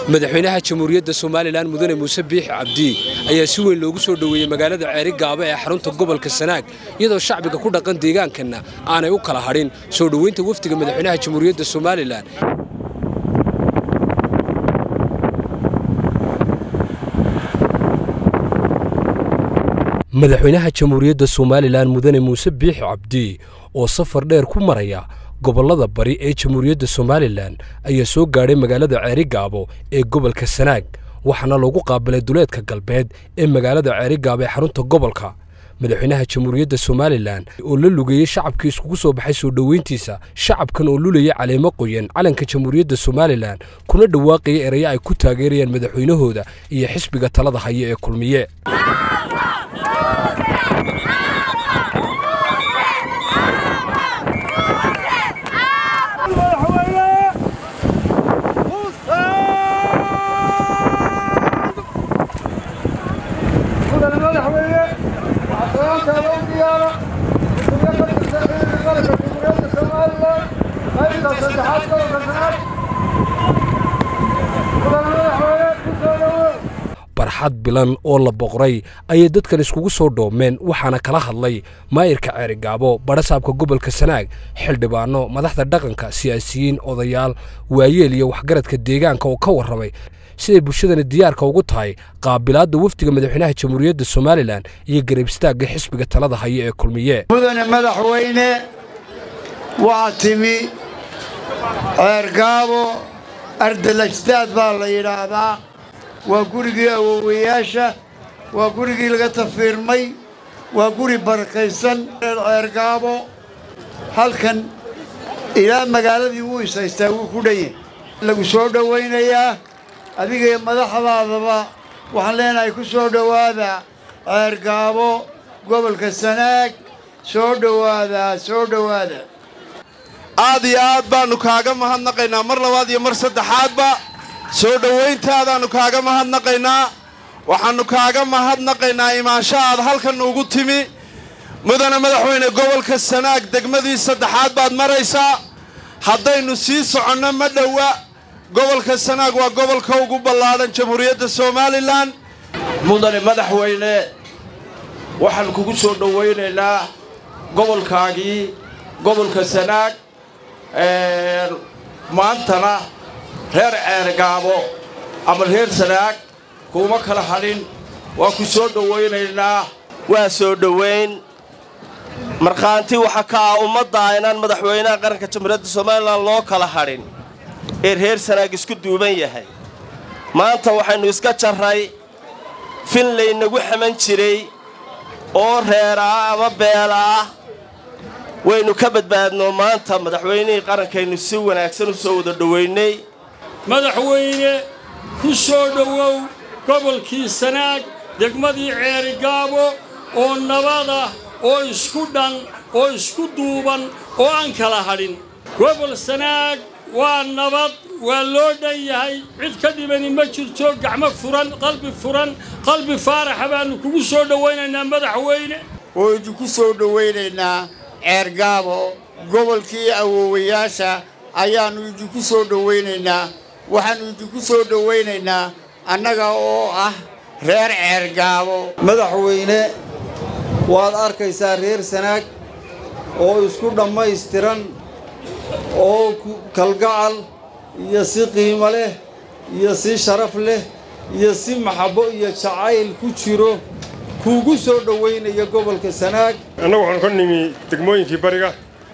madaxweynaha jamhuuriyadda somalilan mudane muuse biixi cabdi ayaa si weyn loogu soo dhoweeyey magaalada ceeri gaabo ee xarunta gobolka sanaag iyadoo shacbiga ku dhaqan deegaankanna aanay u kala hadhin soo dhoweynta wafdiga madaxweynaha jamhuuriyadda somalilan madaxweynaha jamhuuriyadda somalilan mudane muuse biixi cabdi oo safar dheer ku maraya gobollada bari ee jamhuuriyadda somalilan ayaa soo gaadhay magaalada ceeri gaabo ee gobolka sanaag waxaana loogu qaabilay duleedka galbeed ee magaalada ceeri gaabo ee xarunta gobolka madaxweynaha jamhuuriyadda somalilan oo la lugeeyey shacabkii iskugu soo baxay soo dhoweyntiisa shacabkan oo lulayay caleemo qoyan calanka jamhuuriyadda somalilan kuna dhawaaqaya erayo ay ku taageerayaan madaxweynahooda iyo xisbiga talada haya ee kulmiye barxad bilan oo la boqray ayay dadkan iskugu soo dhoomeen waxaana kala hadlay maayirka ceerigaabo badhasaabka gobolka sanaag xildhibaano madaxda dhaqanka siyaasiyiin odayaal waayeel iyo waxgaradka deegaanka oo ka warramay siday bulshadani diyaarka ugu tahay qaabilaadda wafdiga madaxweynaha jamhuuriyadda somalilan iyo garab istaagga xisbiga talada haya ee kulmiye mudane madaxweyne waa timi ceergaabo ardalajdaad baa la yidhaahdaa waa gurigii awowayaasha waa gurigii laga tafiirmay waa guri barakaysan ceergaabo halkan ilaa magaaladii wuu ishaystaa wuu ku dhanyay lagu soo dhowaynayaa adigaiyo madaxdaadaba waxaan leenahay ku soo dhowaada ceergaabo gobolka sanaag soo dhowaadaa soo dhowaada aad iyo aad baannu kaaga mahadnaqaynaa mar labaad iyo mar saddexaadba soo dhowayntaadaannu kaaga mahadnaqaynaa waxaannu kaaga mahadnaqaynaa imaansha aad halkan ugu timi mudane madaxweyne gobolka sanaag degmadii saddexaad baad maraysaa haddaynu sii soconno ma dhowa gobolka sanaag waa gobolka ugu ballaadhan jamhuuriyadda somalilan mudane madaxweyne waxaan kugu soo dhowaynaynaa gobolkaagii gobolka sanaag maantana reer ceergaabo ama reer sanaag kuuma kala hadhin waa ku soo dhowaynaynaa waa soo dhowayn markhaanti waxa ka ah ummaddaa inaan madaxweynaha qaranka jamhuuriyadda somalilan loo kala hadhin ee reer sanaag isku duuban yahay maanta waxaynu iska jarray fin laynagu xaman jiray oo reera ah ama beela ah waynu ka badbaadno maanta madaxweynihii qarankaynu si wanaagsan u soo wada dhowaynay madaxweyne ku soo dhowow gobolkii sanaag degmadii ceerigaabo oo nabada oo isku dhan oo isku duuban oo aan kala hadhin gobol sanaag waa nabad waa loo dhan yahay cid ka dhibani ma jirto gacmo furan qalbi furan qalbi faaraxa baannu kugu soo dhowaynaynaa madaxweyne oo idinku soo dhowaynaynaa ceergaabo gobolkii awowayaasha ayaannu idinku soo dhowaynaynaa waxaannu idinku soo dhowaynaynaa annaga oo ah reer ceergaabo madaxweyne waad arkaysaa reer sanaag oo isku dhammaystiran oo kalgacal iyo si qiimo leh iyo si sharaf leh iyo si maxabbo iyo jacayl ku jiro kuugu soo dhowaynaya gobolka sanaag annagu waxaanu ka nimi degmooyinkii bariga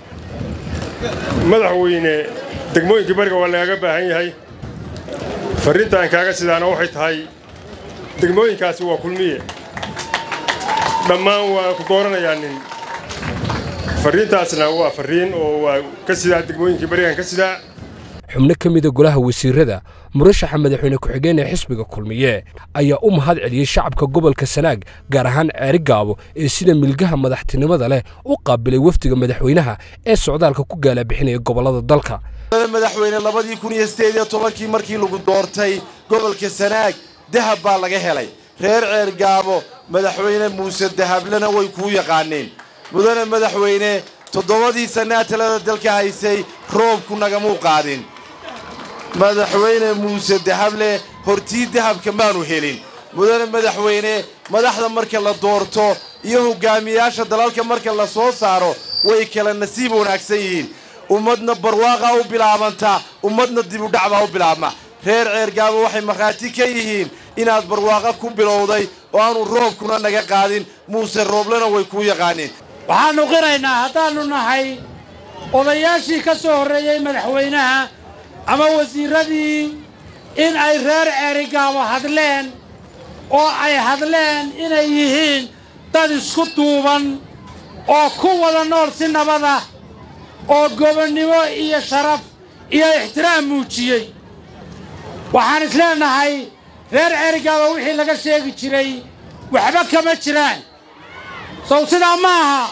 madaxweyne degmooyinkii bariga waa lagaaga baahan yahay farriintaan kaaga sidaana waxay tahay degmooyinkaasi waa kulmiye dhammaan waa ku dooranayaa nin farriintaasna waa farriin oo waa ka sidaa degmooyinkii barigaan ka sidaa xubno ka mida golaha wasiirada murashaxa madaxweyne ku-xigeen ee xisbiga kulmiye ayaa u mahad celiyey shacabka gobolka sanaag gaar ahaan ceeri gaabo ee sida milgaha madaxtinimada leh u qaabilay wafdiga madaxweynaha ee socdaalka ku gaalabixinaya gobollada dalka madaxweyne labadii kun iyo siddeed iyo tobankii markii lagu doortay gobolka sanaag dahab baa laga helay reer ceergaabo madaxweyne muuse dahablena way kuu yaqaaneen mudane madaxweyne toddobadii sannaa talada dalka haysay roobku nagamuu qaadin madaxweyne muuse dahable hortii dahabka maanu helin mudane madaxweyne madaxda marka la doorto iyo hogaamiyaasha dalalka marka la soo saaro way kala nasiib wanaagsan yihiin ummadna barwaaqaa u bilaabanta ummadna dibudhac baa u bilaabma reer ceergaabo waxay markhaati ka yihiin inaad barwaaqa ku bilowday oo aanu roobkuna naga qaadin muuse rooblena way kuu yaqaaniin waxaannu qiraynaa haddaannu nahay odayaashii ka soo horreeyey madaxweynaha ama wasiirradii in ay reer ceerigaabo hadleen oo ay hadleen inay yihiin dad isku duuban oo ku wada nool si nabada oo gobonnimo iyo sharaf iyo ixtiraam muujiyey waxaan isleenahay reer ceerigaabo wixii laga sheegi jiray waxba kama jiraan sow sidaa ma aha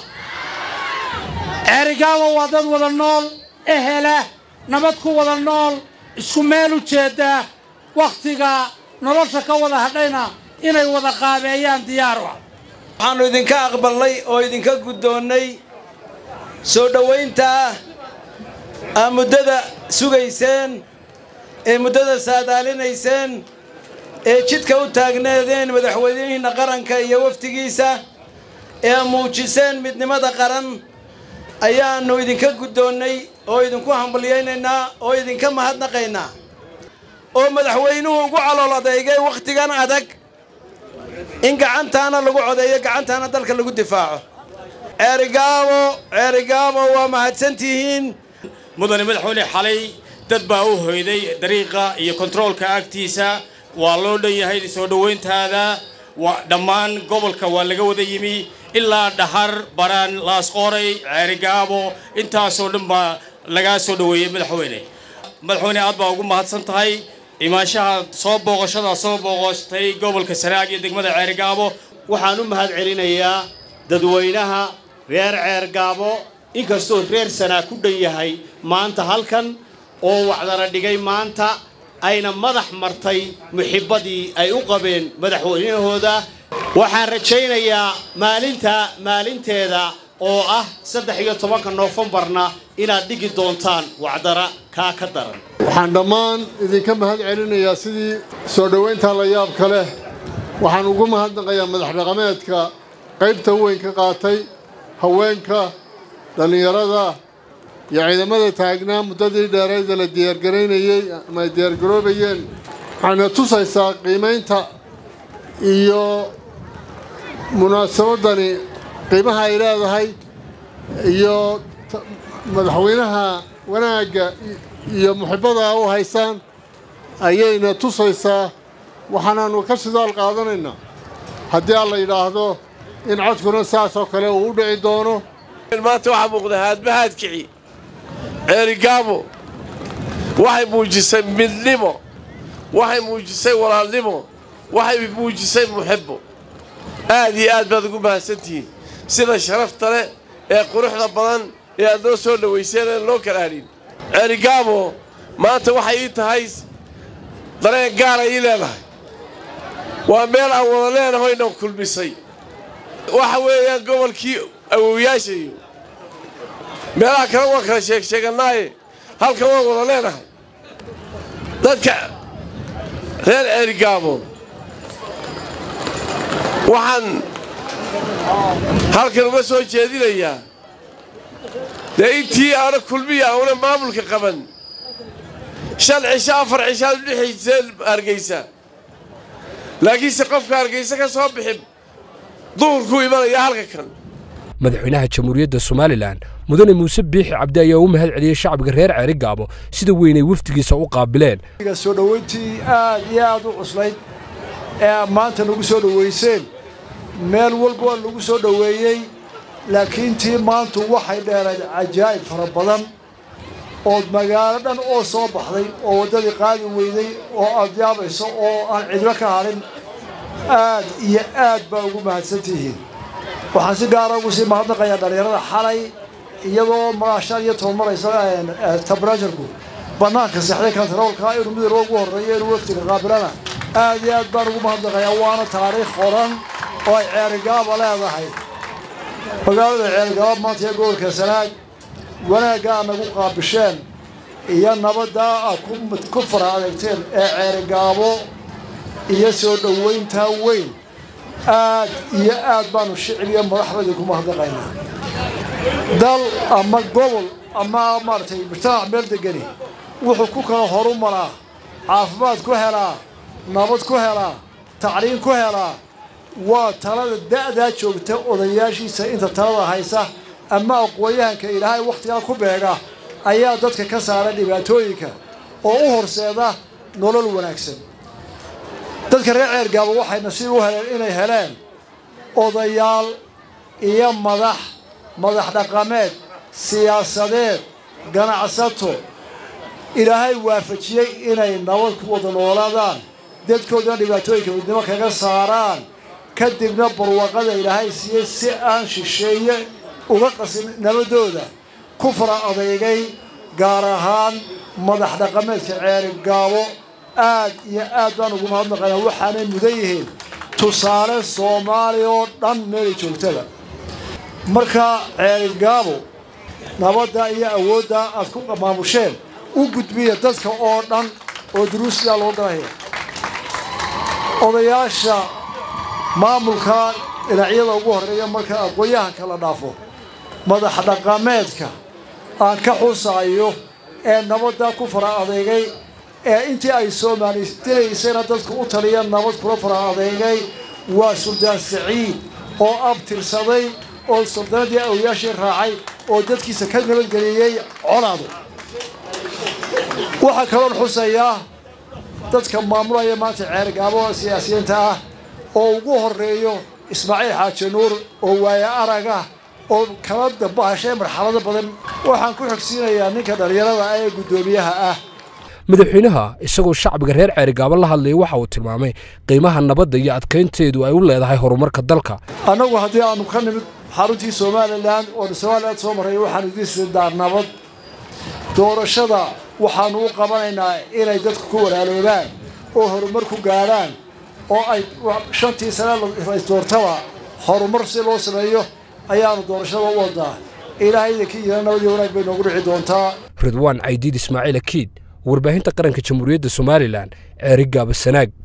ceerigaabo waa dad wada nool ehela nabad ku wada nool isku meel u jeedda wakhtiga nolosha ka wada hadhayna inay wada qaabeeyaan diyaar ah waxaannu idinka aqballay oo idinka guddoonnay soo dhowayntaa aa muddada sugayseen ee muddada saadaalinayseen ee jidka u taagneedeen madaxweynihiinna qaranka iyo wafdigiisa ee muujiseen midnimada qaran ayaannu idinka guddoonnay oo idinku hambalyaynaynaa oo idinka mahadnaqaynaa oo madaxweynuhu ugu calool adeygay wakhtigan adag in gacantaana lagu codeeyo gacantaana dalka lagu difaaco ceerigaabo ceerigaabo waa mahadsantihiin mudane madaxweyne xalay dad baa u hoyday dariiqa iyo kontaroolka agtiisa waa loo dhan yahay soo dhowayntaada waa dhammaan gobolka waa laga wada yimi ilaa dhahar baraan laasqooray ceerigaabo intaasoo dhan baa lagaa soo dhoweeyey madaxweyne madaxweyne aad baa ugu mahadsan tahay imaanshaha soo booqashada soo booqostay gobolka sanaag iyo degmada ceerigaabo waxaan u mahad celinayaa dadweynaha reer ceergaabo inkastoo reer sanaa ku dhan yahay maanta halkan oo wacdara dhigay maanta ayna madax martay muxibbadii ay u qabeen madaxweynahooda waxaan rajaynayaa maalinta maalinteeda oo ah saddex iyo tobanka noofembarna inaad dhigi doontaan wacdara kaa ka daran waxaan dhammaan idinka mahad celinayaa sidii soo dhowayntaa la yaabka leh waxaan ugu mahadnaqayaa madax dhaqameedka qaybta weyn ka qaatay haweenka dhallinyarada iyo ciidamada taagnaa muddadii dheerayda la diyaargaraynayey ama ay diyaargaroobayeen waxayna tusaysaa qiimaynta iyo munaasabadani qiimaha ay leedahay iyo madaxweynaha wanaagga iyo muxibbada u haysaan ayayna tusaysaa waxaanaannu ka sidaal qaadanaynaa haddii aan la yidhaahdo in codkuna saas oo kale uu u dhici doono maanta waxaa muuqda haadmahaad kici ceerigaabo waxay muujisay midnimo waxay muujisay walaalnimo waxay muujisay muxibbo aad iyo aad baad ugu mahadsantihiin sida sharafta leh ee quruxda badan ee aad noo soo dhowayseen aan loo kala hadhin ceerigaabo maanta waxay ii tahay dareen gaara ii leedahay waa meel aan wada leenahoyna kulmisay waxa weeyaan gobolkii awowyaasha iyo meelaha kale waan kala sheeg sheegannaaye halkan waan wada leenahay dadka reer ceerigaabo waxaan halkan uga soo jeedinayaa dee intii aana kulmiya auna maamulka qaban shan cisho afar cishaad u dhexayseen hargaysa laakiinse qofka hargaysa ka soo bixin duhurkuu imanaya halka kan madaxweynaha jamhuuriyadda somalilan mudane muuse biixi cabdi ayaa u mahad celiyey shacbiga reer ceerigaabo sida weynay wafdigiisa u qaabileen soo dhowayntii aad iyo aad u cuslayd ee maanta nagu soo dhowayseen meel walba waa lagu soo dhoweeyey laakiin tii maantu waxay dheerayd cajaa'ib fara badan ood magaalo dhan oo soo baxday oo waddadii qaadi weyday oo aad yaabayso oo aan cidlo ka hadhin aad iyo aad baa ugu mahadsantihiin waxaan si gaara ugu sii mahadnaqayaa dhallinyarada xalay iyadoo maashan iyo toban maraysa tabarajarku bannaanka sexday kantaroolka inuu midowga ugu horreeyo inuu waftiga qaabilana aad iyo aad baan ugu mahadnaqayaa waana taariikh qoran oo ay ceerigaaba leedahay magaalada ceerigaaba maanta iyo gobolka sanaag wanaagga aad nagu qaabisheen iyo nabaddaa aad ku fara adeegteen ee ceerigaabo iyo soo dhowayntaa weyn aad iyo aad baanu shiciliyo madaxdayda ku mahadnaqaynaa dal ama gobol ama maaragtay mujtamac meel degani wuxuu ku kala horu maraa caafimaad ku helaa nabad ku helaa tacliin ku helaa waa talada da'daa joogta odayaashiisa inta talada haysa ama aqoon-yahanka ilaahay wakhtigaa ku beega ayaa dadka ka saara dhibaatooyinka oo u horseeda nolol wanaagsan dadka reer ceergaabo waxay nasiib u heleen inay heleen odayaal iyo madax madax dhaqameed siyaasadeed ganacsato ilaahay waafajiyey inay nabad ku wada noolaadaan dadkoodana dhibaatooyinka midnimo kaga saaraan kadibna barwaqada ilaahay siiyey si aan shisheeye uga qasin nabadooda ku fara adeygay gaar ahaan madax dhaqameedka ceerigaabo aad iyo aad baan ugu mahadnaqaynaa waxaanay mudan yihiin tusaale soomaaliya oo dhan meelay joogtada marka ceerigaabo nabadda iyo awoodda aad ku maamusheen u gudbiya dadka oo dhan oo duruusiyaa loo galaya odayaasha maamulka dhinacyada ugu horreeya marka aqoon-yahanka la dhaafo madax dhaqameedka aan ka xusaayo ee nabadda ku fara adeegay ee intii ay soomaalidilaysayna dadku u taliya nabad kula fara adeegay waa suldaan saciid oo abtirsaday oo suldaanadii awliyaashii raacay oo dadkiisa ka nabadgeliyey colaado waxaa kaloon xusayaa dadka maamulaya maanta ceergaabo siyaasiyiinta ah oo ugu horeeyo ismaaciil xaaji nuur oo waaya arag ah oo kala dabahashay marxalado badan waxaan ku xogsiinayaa ninka dhallinyarada ah ee guddoomiyaha ah madaxweynaha isagoo shacbiga reer ceerigaabo la hadlayay waxa uu tilmaamay qiimaha nabadda iyo adkaynteedu ay u leedahay horumarka dalka annagu haddii aanu ka nimid xaruntii somalilan oonu somalilan soo marray waxaanu idiin sidaa nabad doorashada waxaanu u qabanaynaa inay dadku ku walaaloobaan oo horumar ku gaadhaan oo ay shantii sane doortaba horumar si loo sameeyo ayaanu doorashada u wadaa ilaahay idinkii yira nabadii wanaag bay noogu dhici doontaa ridwaan caydiid ismaaciil akiid warbaahinta qaranka jamhuuriyadda somalilan ceerigaaba sanaag